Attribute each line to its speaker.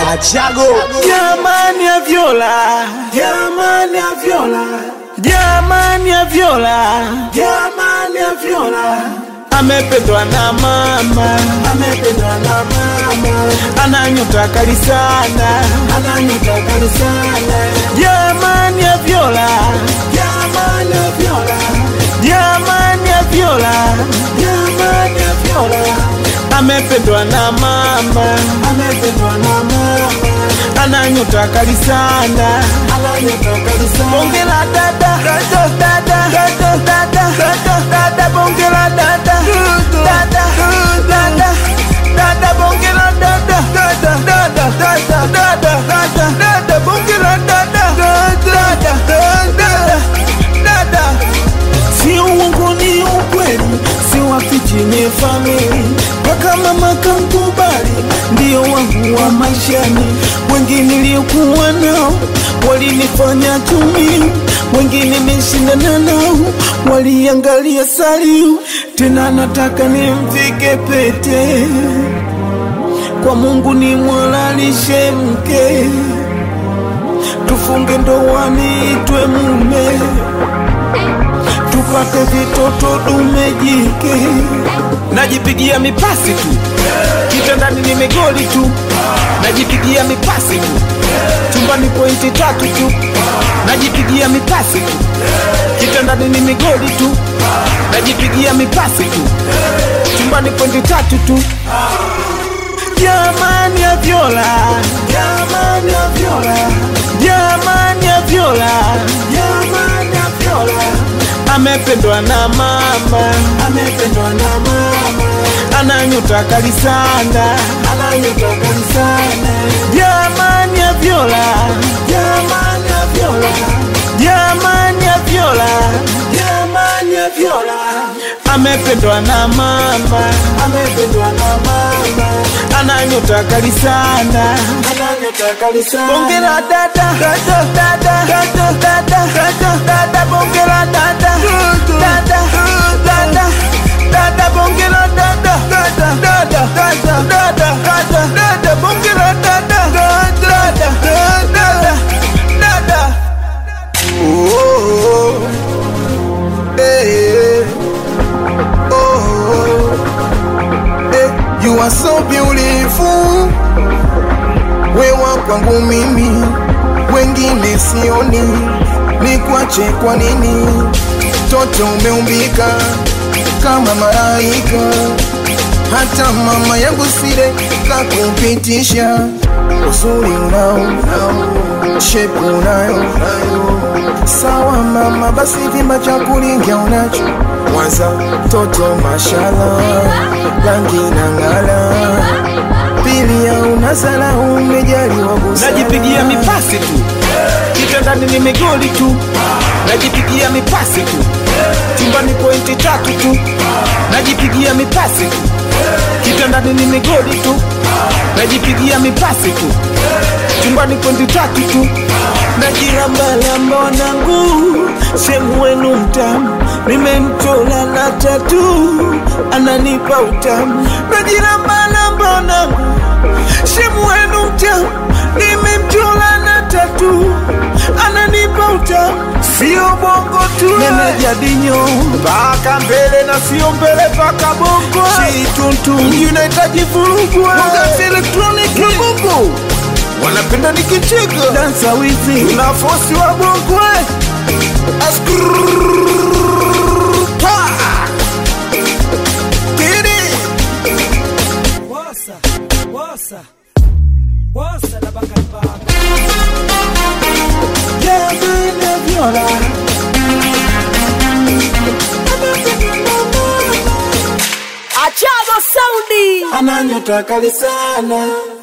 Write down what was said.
Speaker 1: Achago
Speaker 2: Jamani ya Viola,
Speaker 1: jamani ya Viola,
Speaker 2: jamani ya Viola,
Speaker 1: jamani ya Viola,
Speaker 2: amependwa na mama,
Speaker 1: amependwa na mama,
Speaker 2: ana nyota kali sana.
Speaker 1: ana nyota kali sana.
Speaker 2: Jamani ya Viola,
Speaker 1: Jamani ya Viola,
Speaker 2: jamani ya Viola,
Speaker 1: jamani ya Viola,
Speaker 2: amependwa na mama,
Speaker 1: amependwa na mama,
Speaker 2: ana nyota kali sana.
Speaker 1: ana nyota kali sana.
Speaker 2: Bonge la dada, dada, dada, dada, dada, dada, bonge la dada, dada, dada, dada, bonge la dada, dada, dada, dada, dada, dada, dada, bonge la dada, dada, dada, dada. Si uongo ni ukweli, si wafichi ni famili, mpaka mama kankubali, ndio wangu wa maishani. Wengi niliokuwa nao walinifanya tumi, wengine nimeshindana nao waliangalia saliu. Tena nataka nimvike pete kwa Mungu nimwalalishe mke, tufunge ndoa niitwe mume tupate vitoto dume jike. Najipigia mipasi tu kitandani, ni megoli tu. Najipigia mipasi tu chumbani, pointi tatu tu. Najipigia mipasi tu kitandani, ni megoli tu. Najipigia mipasi tu chumbani, pointi tatu tu. Jamani ya Viola,
Speaker 1: Jamani ya Viola,
Speaker 2: jamani ya Viola,
Speaker 1: jamani ya Viola,
Speaker 2: amependwa na mama,
Speaker 1: amependwa na mama,
Speaker 2: ana nyota kali sana.
Speaker 1: ana nyota kali sana.
Speaker 2: Jamani ya Viola,
Speaker 1: Jamani ya Viola,
Speaker 2: jamani ya Viola,
Speaker 1: jamani ya Viola,
Speaker 2: amependwa na mama,
Speaker 1: amependwa na mama,
Speaker 2: ana nyota kali sana.
Speaker 1: ana nyota kali sana.
Speaker 2: Bonge la dada, dada, dada, dada, dada, dada, bonge la dada, dada, dada, dada, bonge la dada, dada, dada, dada, dada, dada, dada, bonge la dada, dada, dada, dada.
Speaker 3: Oh, eh, oh, eh, you are so beautiful. Wewa kwangu mimi, wengine sioni, nikwache kwa nini? Toto umeumbika kama malaika, hata mama yangu sile kakupitisha. Uzuri unao, unao, shepu unayo, unayo. Sawa mama, basi vimba cha kulingia unacho Mwanza toto mashala, rangi na ngala, pili ya unazala umejaliwa busara.
Speaker 2: Najipigia mipasi tu kitandani, ni migoli tu. Najipigia mipasi tu chumbani, pointi tatu tu. Najipigia mipasi tu kitandani, ni migoli tu. Najipigia mipasi tu chumbani, pointi tatu tu. Najirambalamba wanangu, sehemu wenu mtamu, nimemchola na tatu, ananipa utamu. Najirambalamba wanangu Shemu wenu mtamu, nimemchola na tatu, ananipa utamu, sio bongo tu, nimejadinyo mpaka mbele na sio mbele mpaka bongo, shituntu unahitaji vurugwa Mwangazi elektroniki na bongo wanapenda nikicheka, dansa wizi na fosi wa bongo eh. Askrrrr. Pa. Kidi.
Speaker 4: Wasa, wasa, wasa na bakabaka.
Speaker 2: Jamani ya Viola,
Speaker 1: Ana nyota kali sana.